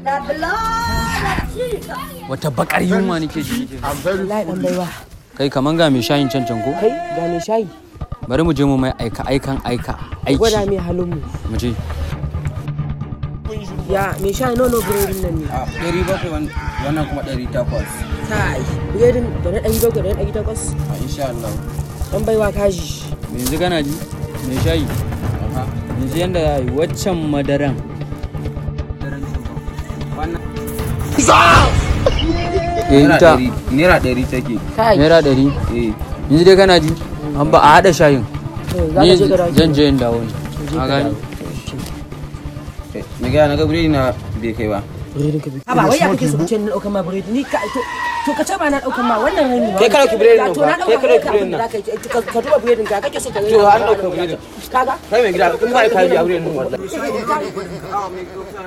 wata bakar yunwa nake ji nake wallahi dan baiwa kai kaman ga mai shayin can can ko kai ga mai shayi bari mu je mu mai aika aikan aika gwada aiki mai halin mu mu je ya mai shayi nono biredin nan ne a ɗari bakwai wannan kuma ɗari takwas kai biredin da na ɗari bakwai da na ɗari takwas a insha Allah dan baiwa kaji yanzu kana ji mai shayi yanzu yanda za a yi waccan madaran wannan eh naira ita ɗari naira ɗari take kai naira ɗari eh yanzu dai kana ji an ba a haɗa shayin za ni ka je ka dawo zan je in dawo ne a gani na gaya na ga biredi na bai kai ba biredin ka bi ba wai ya kake so ce na ɗaukan ma biredi ni ka to to ka ce ba na ɗaukan ma wannan rani ma Kai ka ɗauki biredin nan to ba, na kai ɗauka ka kai ɗauki biredin nan. ka ka duba biredin ka kake so ka To, an ɗauka biredin. kaga kai mai gida kun ba ka biya biredin wallahi